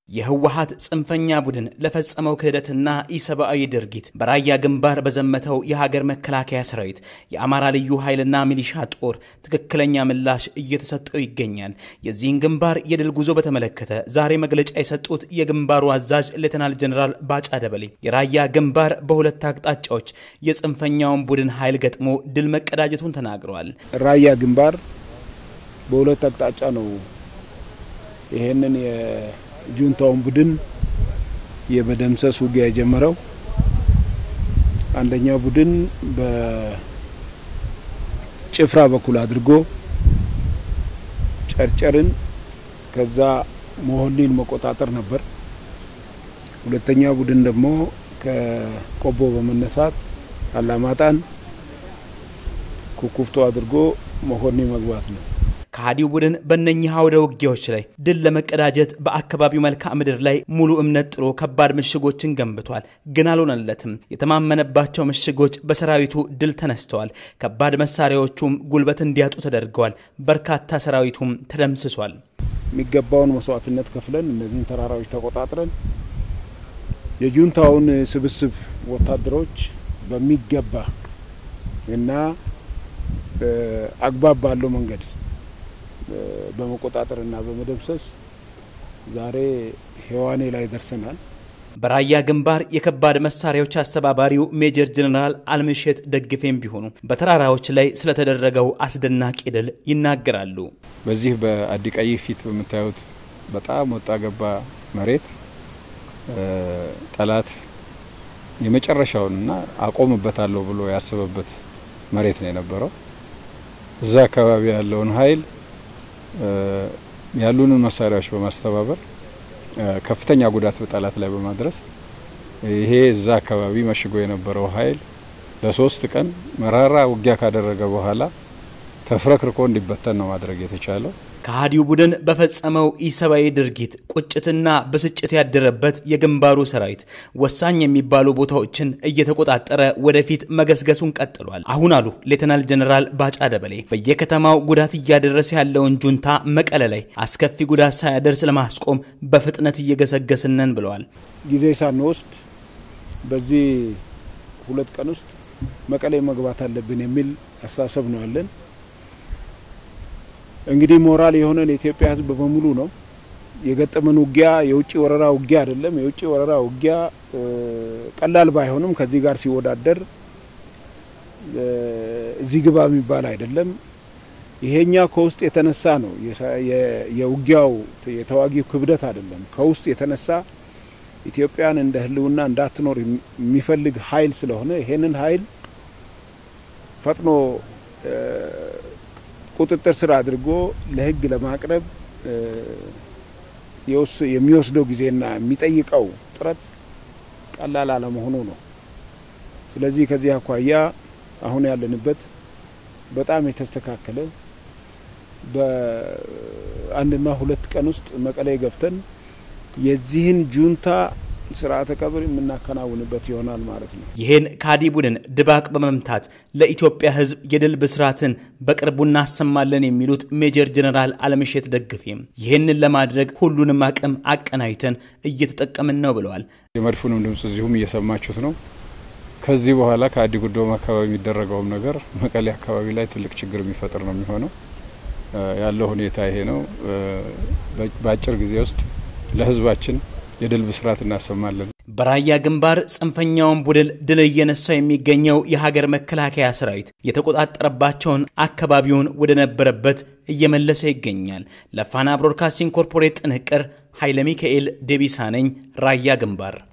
የህወሀት ጽንፈኛ ቡድን ለፈጸመው ክህደትና ኢሰብአዊ ድርጊት በራያ ግንባር በዘመተው የሀገር መከላከያ ሰራዊት የአማራ ልዩ ኃይልና ሚሊሻ ጦር ትክክለኛ ምላሽ እየተሰጠው ይገኛል። የዚህን ግንባር የድል ጉዞ በተመለከተ ዛሬ መግለጫ የሰጡት የግንባሩ አዛዥ ሌተናል ጀኔራል ባጫ ደበሌ የራያ ግንባር በሁለት አቅጣጫዎች የጽንፈኛውን ቡድን ኃይል ገጥሞ ድል መቀዳጀቱን ተናግረዋል። ራያ ግንባር በሁለት አቅጣጫ ነው ይሄንን ጁንታውን ቡድን የመደምሰስ ውጊያ የጀመረው አንደኛው ቡድን በጭፍራ በኩል አድርጎ ጨርጨርን ከዛ መሆኒን መቆጣጠር ነበር። ሁለተኛው ቡድን ደግሞ ከቆቦ በመነሳት አላማጣን ኩኩፍቶ አድርጎ መሆኒ መግባት ነው። ከሃዲው ቡድን በእነኚህ አውደ ውጊያዎች ላይ ድል ለመቀዳጀት በአካባቢው መልክዓ ምድር ላይ ሙሉ እምነት ጥሎ ከባድ ምሽጎችን ገንብቷል። ግን አልሆነለትም። የተማመነባቸው ምሽጎች በሰራዊቱ ድል ተነስተዋል። ከባድ መሳሪያዎቹም ጉልበት እንዲያጡ ተደርገዋል። በርካታ ሰራዊቱም ተደምስሷል። የሚገባውን መስዋዕትነት ከፍለን እነዚህን ተራራዎች ተቆጣጥረን የጁንታውን ስብስብ ወታደሮች በሚገባ እና አግባብ ባለው መንገድ በመቆጣጠርና በመደምሰስ ዛሬ ሔዋኔ ላይ ደርሰናል። በራያ ግንባር የከባድ መሳሪያዎች አስተባባሪው ሜጀር ጀነራል አልምሼት ደግፌም ቢሆኑ በተራራዎች ላይ ስለተደረገው አስደናቂ ድል ይናገራሉ። በዚህ በአዲቀይ ፊት በምታዩት በጣም ወጣ ገባ መሬት ጠላት የመጨረሻውንና አቆምበታለሁ ብሎ ያሰበበት መሬት ነው የነበረው። እዛ አካባቢ ያለውን ኃይል ያሉንን መሳሪያዎች በማስተባበር ከፍተኛ ጉዳት በጠላት ላይ በማድረስ ይሄ እዛ አካባቢ መሽጎ የነበረው ኃይል ለሶስት ቀን መራራ ውጊያ ካደረገ በኋላ ተፍረክርኮ እንዲበተን ነው ማድረግ የተቻለው። ከሃዲው ቡድን በፈጸመው ኢሰብአዊ ድርጊት ቁጭትና ብስጭት ያደረበት የግንባሩ ሰራዊት ወሳኝ የሚባሉ ቦታዎችን እየተቆጣጠረ ወደፊት መገስገሱን ቀጥሏል። አሁን አሉ ሌተናል ጀነራል ባጫ ደበሌ በየከተማው ጉዳት እያደረሰ ያለውን ጁንታ መቀለ ላይ አስከፊ ጉዳት ሳያደርስ ለማስቆም በፍጥነት እየገሰገስነን ብለዋል። ጊዜ ሳንወስድ በዚህ ሁለት ቀን ውስጥ መቀሌ መግባት አለብን የሚል አስተሳሰብ ነው ያለን። እንግዲህ ሞራል የሆነን የኢትዮጵያ ሕዝብ በሙሉ ነው የገጠመን ውጊያ የውጭ ወረራ ውጊያ አይደለም። የውጭ ወረራ ውጊያ ቀላል ባይሆንም ከዚህ ጋር ሲወዳደር እዚህ ግባ የሚባል አይደለም። ይሄኛ ከውስጥ የተነሳ ነው። የውጊያው የተዋጊው ክብደት አይደለም። ከውስጥ የተነሳ ኢትዮጵያን እንደ ህልውና እንዳትኖር የሚፈልግ ኃይል ስለሆነ ይሄንን ኃይል ፈጥኖ ቁጥጥር ስር አድርጎ ለህግ ለማቅረብ የሚወስደው ጊዜና የሚጠይቀው ጥረት ቀላል አለመሆኑ ነው። ስለዚህ ከዚህ አኳያ አሁን ያለንበት በጣም የተስተካከለ በአንድና ሁለት ቀን ውስጥ መቀሌ ገብተን የዚህን ጁንታ ስርዓተ ቀብር የምናከናውንበት ይሆናል ማለት ነው። ይህን ከሃዲ ቡድን ድባቅ በመምታት ለኢትዮጵያ ሕዝብ የድል ብስራትን በቅርቡ እናሰማለን የሚሉት ሜጀር ጀነራል አለምሼት ደግፌም ይህንን ለማድረግ ሁሉንም አቅም አቀናጅተን እየተጠቀምን ነው ብለዋል። የመድፉንም ድምፅ እዚሁም እየሰማችሁት ነው። ከዚህ በኋላ ከአዲ ጉዶም አካባቢ የሚደረገውም ነገር መቀሌ አካባቢ ላይ ትልቅ ችግር የሚፈጥር ነው የሚሆነው። ያለው ሁኔታ ይሄ ነው። በአጭር ጊዜ ውስጥ ለህዝባችን የድል ብስራት እናሰማለን። በራያ ግንባር ጽንፈኛውን ቡድን ድል እየነሳው የሚገኘው የሀገር መከላከያ ሰራዊት የተቆጣጠረባቸውን አካባቢውን ወደ ነበረበት እየመለሰ ይገኛል። ለፋና ብሮድካስቲንግ ኮርፖሬት ጥንቅር ኃይለ ሚካኤል ዴቢሳ ነኝ። ራያ ግንባር